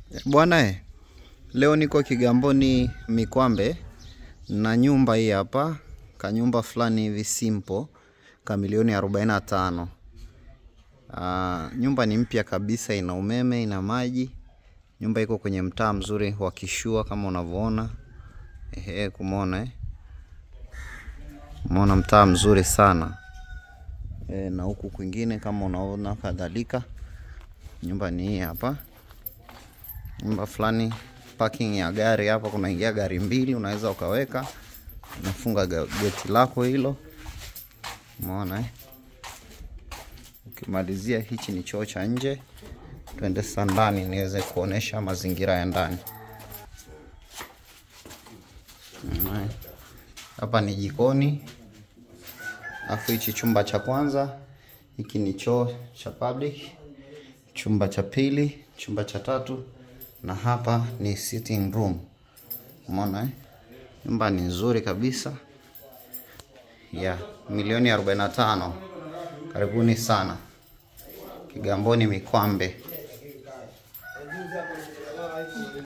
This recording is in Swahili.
Bwana eh, leo niko Kigamboni Mikwambe na nyumba hii hapa, kanyumba fulani hivi simple ka milioni 45. Ah, nyumba ni mpya kabisa, ina umeme, ina maji. Nyumba iko kwenye mtaa mzuri wa Kishua kama unavyoona. Ehe, kumwona eh. Umeona mtaa mzuri sana e, na huku kwingine kama unaona kadhalika. Nyumba ni hii hapa nyumba fulani parking ya gari hapa, kunaingia gari mbili, unaweza ukaweka, unafunga ga- geti lako hilo, umeona eh? Ukimalizia, hichi ni choo cha nje. Twende sasa ndani niweze kuonesha mazingira ya ndani. Umeona eh? Hapa ni jikoni, alafu hichi chumba cha kwanza, hiki ni choo cha public, chumba cha pili, chumba cha tatu na hapa ni sitting room. Umeona eh? Nyumba ni nzuri kabisa ya milioni 45. Karibuni sana Kigamboni Mikwambe.